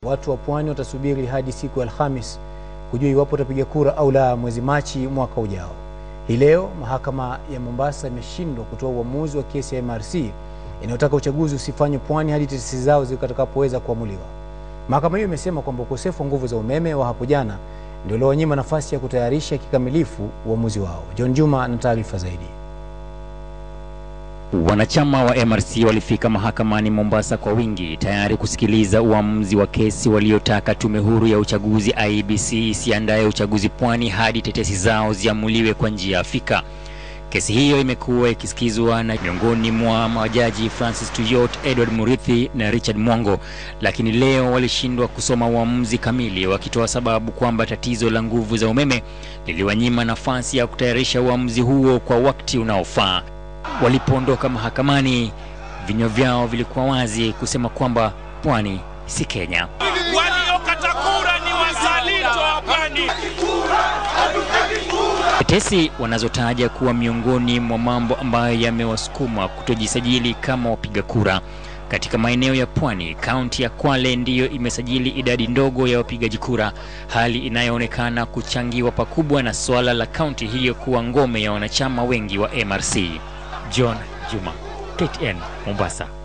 Watu wa pwani watasubiri hadi siku ya Alhamis kujua iwapo watapiga kura au la mwezi Machi mwaka ujao. Hii leo mahakama ya Mombasa imeshindwa kutoa uamuzi wa kesi ya MRC inayotaka uchaguzi usifanywe pwani hadi tetesi zao zitakapoweza kuamuliwa. Mahakama hiyo imesema kwamba ukosefu wa nguvu za umeme wa hapo jana ndio uliowanyima nafasi ya kutayarisha kikamilifu uamuzi wao. John Juma ana taarifa zaidi. Wanachama wa MRC walifika mahakamani Mombasa kwa wingi tayari kusikiliza uamuzi wa kesi waliotaka tume huru ya uchaguzi IEBC isiandaye uchaguzi pwani hadi tetesi zao ziamuliwe kwa njia afika. Kesi hiyo imekuwa ikisikizwa na miongoni mwa majaji Francis Tuyot, Edward Murithi na Richard Mwango, lakini leo walishindwa kusoma uamuzi kamili, wakitoa sababu kwamba tatizo la nguvu za umeme liliwanyima nafasi ya kutayarisha uamuzi huo kwa wakati unaofaa. Walipoondoka mahakamani, vinywa vyao vilikuwa wazi kusema kwamba pwani si Kenya. Waliokata kura ni wazalendo wa pwani. Tetesi wanazotaja kuwa miongoni mwa mambo ambayo yamewasukuma kutojisajili kama wapiga kura katika maeneo ya pwani. Kaunti ya Kwale ndiyo imesajili idadi ndogo ya wapigaji kura, hali inayoonekana kuchangiwa pakubwa na suala la kaunti hiyo kuwa ngome ya wanachama wengi wa MRC. John Juma, KTN, Mombasa.